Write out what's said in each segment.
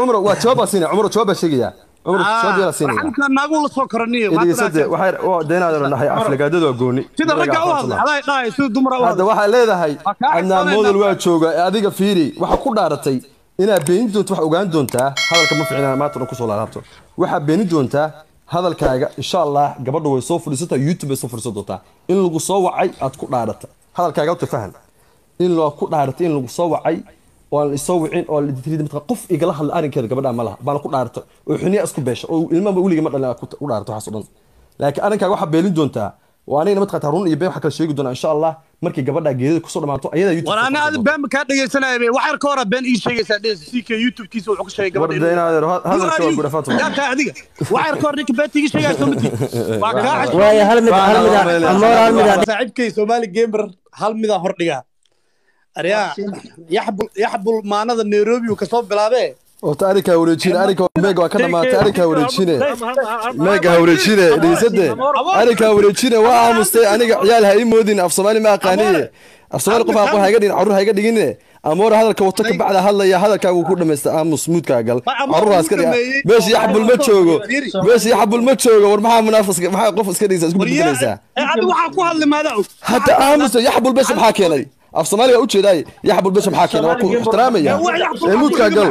cumar waa jawaab baa siinaya cumar jawaab baa sheegaya cumar jawaab yaa siinaya raxamka naagu la soo koraniyo idiisade waxay waa deenaada dhahay aflagaadadu waa gooni sida ragga u hadlay aday dhahay sida dumara u hadda hadlay waxaa leedahay Waa kaa adnaan xisaabeynaa. model waa jooga ee adiga fiiri waxaa ku dhaaratay inaad beenin doonto wax ogaan doontaa hadalka ma ficnaa maanta dhan kusoo laalaabto waxaa beenin doontaa hadalkaaga insha allah gabadha way soo fadhiisataa youtube bay soo fadhiisan doontaa in lagu soo wacay aad ku dhaarata hadalkaaga horta fahan in loo ku dhaaratay in lagu soo wacay oo aan isoo wicin oo aan tiri matqa qof igala hadla arrinkeeda gabadha ma laha baana ku dhaarata oo xuniya isku beesha oo ilmaba weliga ma dhalin aad ku ku dhaarata waxaas oo dhan laakiin arrinkaaga waxaa beelin doontaa oo anigana mataqaata run iyo been waxaa kala sheegi doonaa insha allah markii gabadha geedada kusoo dhamaato ayadaa youtube war ana aad been kaa dhegaysanaya be waxyar ka hora been ii sheegaysaa dhes ck youtube-kiisa wuxuu ka sheegay gabadha War deenaad hadalka waa gura fatima yaa kaa adiga waxyar ka hor ninka beenta ii sheegaya soo mati waa kaa xash waayo hal mid hal mid amoor hal mid saaxiibkay soomaali gamer hal midaan hordhigaa aryaa yaxbul yaxbul maanada nairobi uu kasoo bilaabee horta arrinkaa wareejine arrinka meega waa ka dhamaatay arrinkaa wareejine meega ha wareejine dhigisade arrinkaa wareejine waa aamustay aniga ciyaal ha ii moodin af soomaali ma aqaaniye af soomaali qof aqoon ha iga dhigin carruur ha iga dhigine amoora hadalka wato ka bacda hadlaya hadalkaagu ku dhamaysta aamus muudkaa gal carruur ha iska dhiga meesha yaxbul ma joogo meesha yaxbul ma joogo war maxaa munaafas maxaa qof iska dhigaysa isku bedbelaysaa adiga waxaa ku hadli maadaa og hadda aamusa yaxbul besha maxaa keenay af soomaaliga ujeedaay yaxbul besha maxaa keenay waa ku ixtiraamaya ee muudkaa gal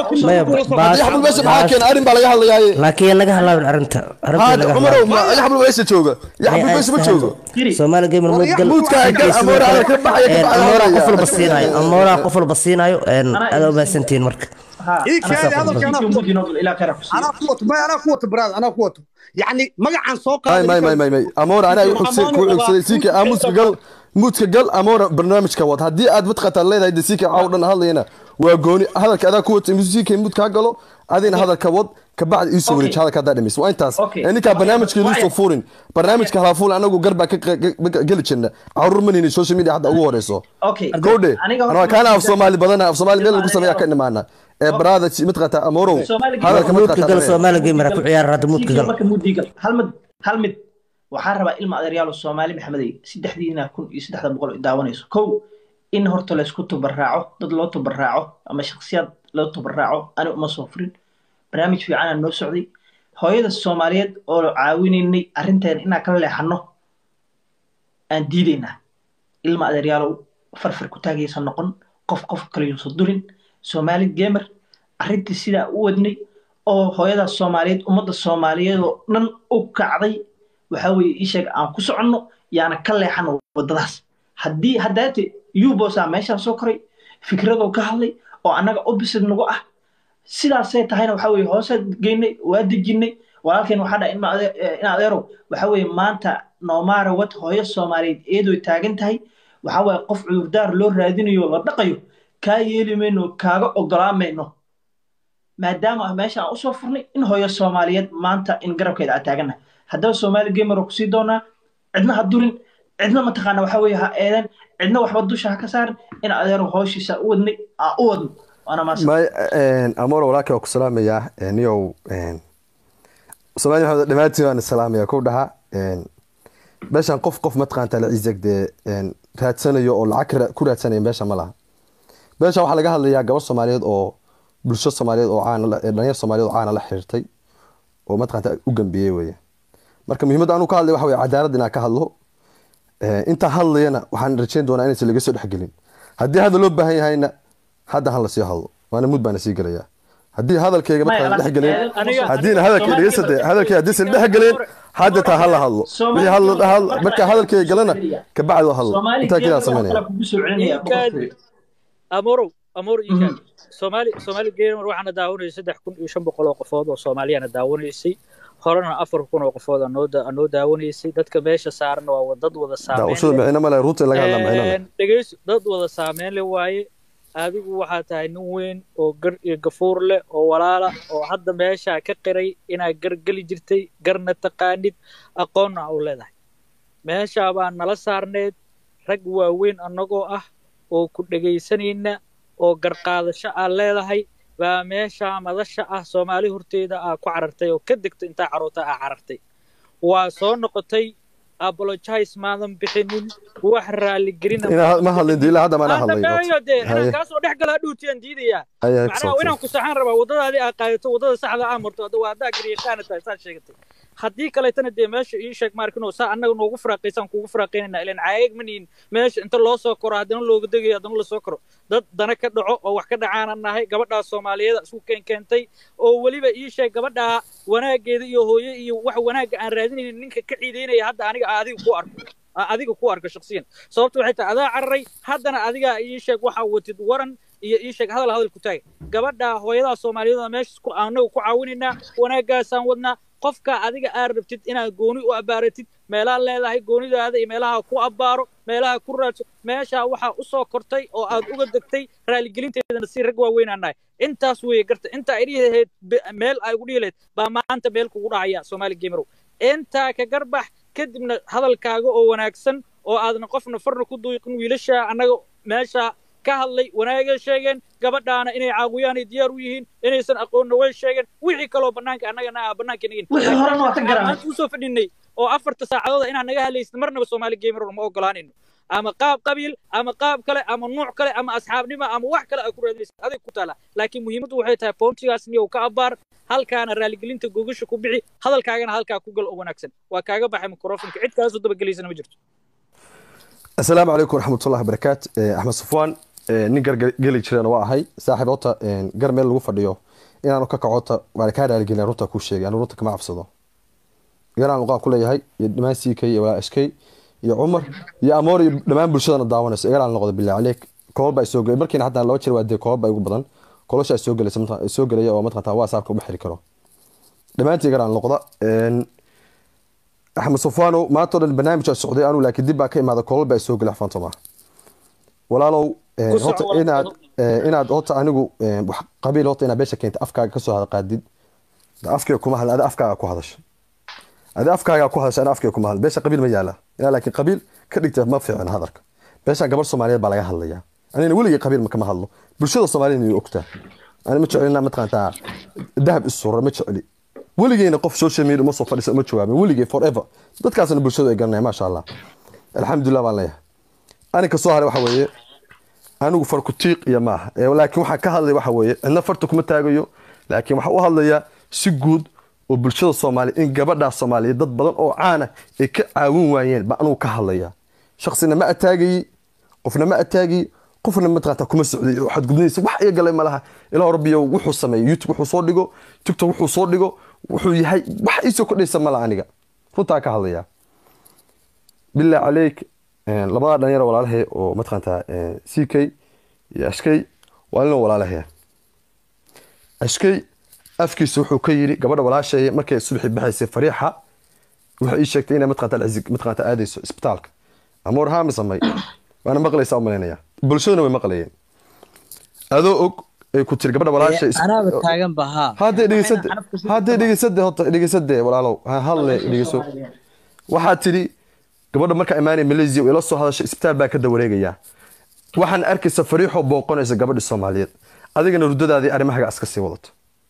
hadda yaxbul besha maxaa keenay arrin baa laga hadlayaaye laakiin laga halaabin arrinta arrinta هذا laga عمره halaabin ما يحمل ويش تشوقه يحمل ويش ما تشوقه soomaali gamer mood gal Moodka ay gal, Amoora ala ka baxaya, ka baxaya. amoora qof walba siinaayo amoora qof walba siinaayo aad umahadsantihiin marka ii kaadi hadalka anaa ku wato anaa ku wato may anaa ku wato brad anaa ku wato yacni magacaan soo ماي ماي ماي qaaday ماي ماي أمورة أنا يحسن كل يحسن سيك أموس قال موت قال أمورة برنامج كوات هدي أد بتقطع الليلة هدي سيك عودنا هذا هنا وقوني هذا كذا كوت موسيقى موت كقالو هذين هذا كوات كبعد يسوي أوكي. هذا كذا دميس وين تاس أوكي. يعني كبرنامج كده واحد. يوسف فورين برنامج كهافول أنا أقول قربك قلت شنو عرور مني السوشيال ميديا حتى أقول رئيسه اوكي كودي aniga أنا كان في صومالي بدنا في صومالي مين اللي قصة كنا معنا برادة متقطع أمورو Soomaali هذا Gamer. moodka gal كمتقطع soomaali gamer ku ciyaar hadda moodka Diiga gal marka mudigal hal mid hal mid waxaan rabaa ilma adeeryaal oo soomaali maxamedey saddexdiina kun iyo saddexda boqol ay daawanayso kow in horta laysku tubarraaco dad loo tubarraaco ama shakhsiyaad loo tubarraaco ani uma soo furin barnaamij fiicanaa noo socday hooyada soomaaliyeed oo caawinaynay arrinteena inaan kala leexano aan diidaynaa ilma adeeryaalow farfar ku taagaysa noqon qof qof kale yuusan durin soomaali gamer arrintii sidaa u wadnay oo hooyadaas soomaaliyeed ummadda soomaaliyeed oo dhan u kacday waxa weeye ii sheeg aan ku soconno yaana ka leexano waddadaas haddii haddaate yubosaa meeshaan soo koray fikradoo ka hadlay oo annaga opposite nagu ah sidaasay tahayna waxa weeye hoosaa geynay waa dejinay walaalkeen waxaa dhahay in adeerow waxa weeye maanta noomaara wad hooyo soomaaliyeed eedoy taagan tahay waxa weeye qof cudurdaar loo raadinayo la dhaqayo kaa yeeli mayno kaaga ogolaamayno maadaama meesha aan usoo furnay in hooyo soomaaliyeed maanta in garabkeeda aan taagannahay haddaba soomaali gamer oo kusii doonaa cidna ha durin cidna mataqaana waxa weeye ha eedan cidna waxba dusha ha ka saarin in adeero hooshiisa u wadnay aan u wadno waana maasa ما أمور ولاك وكسلام يا نيو سلام يا دماتي وانا السلام يا كودها باشان قف قف متقان تلا عيزك دي راد سنة يو العكرة كل راد سنة باشا ملا باشا waxaa laga hadlayaa gabar Soomaaliyeed oo bulsho Soomaaliyeed oo caan la dhalinyar Soomaaliyeed oo caan la xiriirtay oo mataqaanta u gambiyay weeye marka muhiimadda aanu ka hadlay waxa weeye cadaalad inaan ka hadlo inta hadlayana waxaan rajayn doonaa inaysan laga soo dhexgelin haddii hadda loo baahan yahayna hadda han la sii hadlo waana mud baana sii gelayaa haddii hadalkayga markaan dhex gelin haddiina hadalkayga dhegeysade hadalkayga haddiisan dhex gelin hadda taa hala hadlo wixii hadla marka hadalkayga galana kabacdi waa hadlo intaa kidaa samaynaya amorow amor ikan soomaali soomaali gamer waxaana daawanayay saddex kun iyo shan boqol oo qofood oo soomaaliyana daawanaysay horena afar kun oo qofood anoo daawanaysay dadka meesha saaran waa dad wada daawashada micno male runta in laga hadla micno leh dhegeyso dad wada saameyn le waaye adigu waxaa tahay nin weyn oo gar iyo gafuur leh oo walaala oo hadda meeshaa ka qiray inaad gar geli jirtay garna taqaanid aqoonna u leedahay meeshaa baa nala saarneed rag waaweyn annagoo ah oo ku dhegaysanayna oo garqaadasho aad leedahay baa meeshaa madasha ah soomaali horteeda aa ku carartay oo ka degto intaa caroota aa carartay waa soo noqotay apologize maadan bixinin wax raaligelina Inaa- ma hadlin dee ilaa hadda maana hadlay hadamaayo dee Haye. inaan kaasoo dhex galaa dhuutiyaan diidayaa Haye, macnaha exactly. inaan ku saxaan rabaa waddadaadii aa qaadato waddada saxda aa marto hadda waa haddaa garyaqaana tahay saad sheegatay haddii kaleetana dee meesha ii sheeg maarkino saa annaga noogu firaaqaysaan kuugu firaaqaynayna ilan caayag manihin meesha inta loo soo koro haddana looga degayo haddana lasoo koro dad dana ka dhaco oo wax ka dhacaanan nahay gabadhaa soomaaliyeed isku keen keentay oo weliba ii sheeg gabadhaa wanaageeda iyo hooye iyo wax wanaagga aan raadinaynin ninka ka ciidaynaya hadda aniga aa adiga ku arko aa adiga ku arko shaksiyan sababta waxay tahay adaa cararay haddana adiga ii sheeg waxaa watid waran iyo ii sheeg hadal hadal ku taaga gabadha hooyadaa soomaaliyeed oo meesha ku anagu ku caawinaynaa wanaaggaasaan wadnaa qofka adiga aad rabtid inaad gooni u abbaaratid meelaad leedahay goonidaada iyo meelaha ku abbaaro meelaha ku raadso meeshaa waxaa u soo kortay oo aad uga degtay raaligelinteedana si rag waaweyn aan nahay intaas weeye garta inta ay dhihi lahayd be- meel ay ugu dhihi lahayd baa maanta meel kugu dhacaya soomaali gamerow intaa ka garbax kadibna hadalkaaga oo wanaagsan oo aadna qofna farna ku duuqin wiilasha annaga meesha ka hadlay wanaagay sheegeen gabadhaana inay caawiyaan ay diyaar u yihiin inaysan aqoonna way sheegeen wixii kaloo bannaanka annagana aa bannaanka nagin Wixii horena waa ka garan. maanta usoo fadhinay oo afarta saacadooda inaan naga hadlaysid marnaba soomaali gamer ma ogolaanayno ama qaab qabiil ama qaab kale ama nuuc kale ama asxaabnimo ama wax kale aa ku raadinaysid adig ku taala laakiin muhiimaddu waxay tahay boontigaas niyow ka abbaar halkaana raaligelinta gogasha ku bixi hadalkaagana halkaa ku gal oo wanaagsan waa kaaga baxay mikrofonka cid kaasoo dabagelaysana ma jirto asalaamu calaykum waraxmatullahi wabarakaatu Eh, axmed sufwaan eh, nin gargeli jirana waa ahay saaxiib horta eh, gar meel lagu fadhiyo inaanu ka kacota waan kaa raaligelin runta kuu sheegay anu runta kama cabsado garaan luqaan ku leeyahay iyo dhammaan siikay iyo walaa eskay iyo cumar iyo amoor iyo dhammaan bulshadana daawanayso igaraan noqda bilaa caleyk koobal baa soo gelay markiina hataa laba jeer waa dee koobal baa igu badan koloshaa soo gelaysa mataqan- soo gelaya oo mataqanta whatsappka uma xiri karo dhammaantii igaraan noqda Een, axmed sufwaanow maanta oo dhan barnaamij aa socday anuu laakiin dib baa ka imaada koolal baa soo gelay xafantoma walaalow eh, Ku soco horta walaal. inaad eh, inaad horta anigu eh, wax qabiil horta inaad beesha keenta afkaaga kasoo hada qaadid Da afkayga kuma hadla ada afkaaga ku hadasha ada afkaaga ku hadasha ana afkayga kuma hadla beesha qabiil ma yaala inaa laakiin qabiil ka dhigta ma fiicna hadalka beeshan gabar soomaaliyeed baa laga hadlayaa anina weligay qabiil ma kama hadlo bulshada soomaaliyeed inay ogtaa ani ma jecelina mataqaantaa dahab isura ma jeceli weligeyna qof social media uma soo fadhisa uma jawaabin weligey forever dadkaasna bulshadu ay garanaya maasha allah alxamdulilah baan leeyahay aninka soo haray waxa weeye anigu farku tiiq iyo maaha Ee, laakiin waxaan ka hadlay waxa weeye cidna farta kuma taagayo laakiin waxaan u hadlayaa si guud oo bulshada soomaaliya in gabadhaa soomaaliyeed dad badan oo caana ay ka caawin waayeen baa anugu ka hadlaya shaksina ma ataagayi qofna ma ataagayi qofna mataqaanta kuma socday oo xadgudnaysa wax iga galay malaha ilaa rabbiyo wuxuu sameeyey youtube wuxuu soo dhigo tiktok wuxuu soo dhigo wuxuu yahay wax iisoo kordhaysa mala aniga runtaa ka hadlaya bilaa caleyk een, labadaa dhalinyaro walaalahay oo mataqaantaa ck iyo ashkay waa nin walaalahay ashkay afkiisa wuxuu ka yiri gabadha walaashay markay subaxii baxaysay fariixa waxay ii sheegtay inay mataqaanta alcizig mataqaanta aadayso isbitaalka amoor haami samay waana maqlaysaa u malaynaya bulshaduna way maqlayeen adoo og ay ku tiri gabadha walaashay is- anaaba taagan ba haa haddee dhegeysade haddee dhegeysade horta dhegeysade walaalow ha hadle dhegeyso waxaa tidhi gabadha markaa imaanaya malaysia ila soo hadashay isbitaal baa ka dawareegaya waxaan arkaysa fariixoo booqanaysa gabadhi soomaaliyeed adigana ruddadaadii arrimahaga iska sii wadato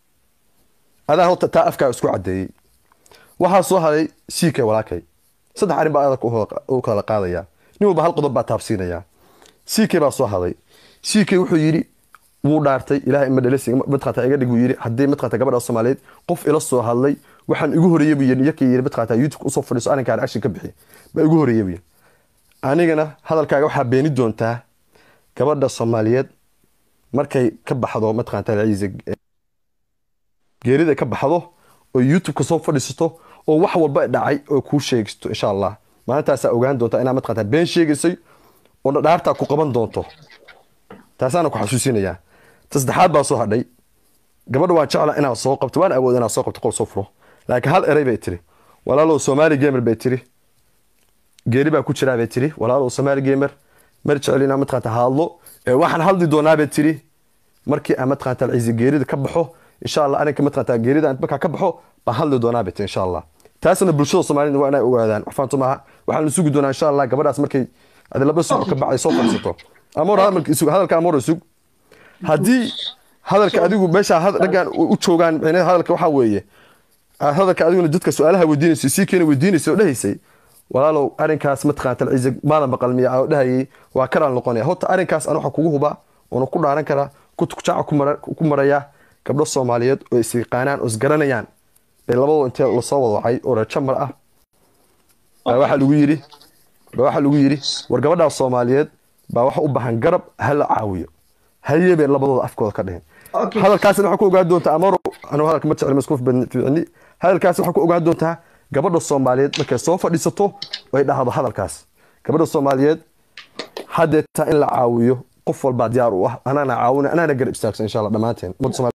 adaa horta taa afkaa isku cadeeyey waxaa soo haday ck walaakay saddex arrin baa adag u kala qaadaya nin walba hal qodob baa taabsiinaya ck baa soo haday ck wuxuu yidhi wuu dhaartay ilaahay ima dhalasi mataqaata iga dhig buu yidhi haddii mataqaata gabadha soomaaliyeed qof ila soo hadlay waxaan igu horeeyey buu yidhi yakii yidhi mataqaata youtube usoo fadhiiso arrinkaan action ka bixi baa igu horeeyey buu yidhi anigana hadalkaaga waxaa beeni doontaa gabadha soomaaliyeed markay ka baxdo mataqaata ciise geerida ka baxdo oo youtube-ka soo fadhiisato oo wax walba dhacay oo kuu sheegisto insha allah maalintaasaa ogaan doontaa inaad mataqaata been sheegaysay oo dhaartaa ku qaban doonto taasaana ku xasuusinayaa ta saddexaad baa soo hadhay gabadha waan jecla inaad soo qabto waan awood inaad soo qabto qol soo furo laakiin hal eray bay tiri walaalow soomaali gamer bay tiri geeri baa ku jiraa bay tiri walaalow soomaali gamer mar jecel inaa mataqaanta hadlo ee waxaan hadli doonaa bay tiri markii aan mataqaanta ciise geerida ka baxo insha allah arinka mataqaanta geerida aan markaa ka baxo baan hadli doonaa bay tiri insha allah taasna bulshada soomaalida waa inay ogaadaan waxfaanto maaha waxaan sugi doonaa insha allah gabadhaas markay adi laba sugo ka bacday soo fadhiisato amoor hadalka amoor sug haddii hadalka adigu meesha raggaan u joogaan micnaheed hadalka waxaa weeye aad hadalka adiguna dadka su-aalaha weydiinayso sii keena weydiinaysa oo dhahaysay walaalow arrinkaas mataqaanta alciise maadan maqal miya oo dhahayay waa karaan noqonaya horta arrinkaas aan waxa kugu hubaa oona ku dhaaran karaa kutujaaca ku mara- ku maraya gabdho soomaaliyeed oo is yaqaanaan oo isgaranayaan bay labadoo intee lasoo wada wacay oo reer jamar ah baa waxaa lagu yidhi baa waxaa lagu yidhi war gabadhaas soomaaliyeed baa waxa u baahan garab ha la caawiyo haye bay labadooda afkooda ka dheheen Okay. hadalkaasna waxaa ku ogaan doontaa amaro anigu hadalka ma jecli maskuuf ficni hadalkaas waxaa ku ogaan doontaa gabadha soomaaliyeed markay soo fadhiisato ay dhahdo hadalkaas gabadha soomaaliyeed haddeetaa in la caawiyo qof walbaa diyaar u ah anaana caawina anaana garab istaagsan insha allah dhammaanteen ummadda Soomaaliyeed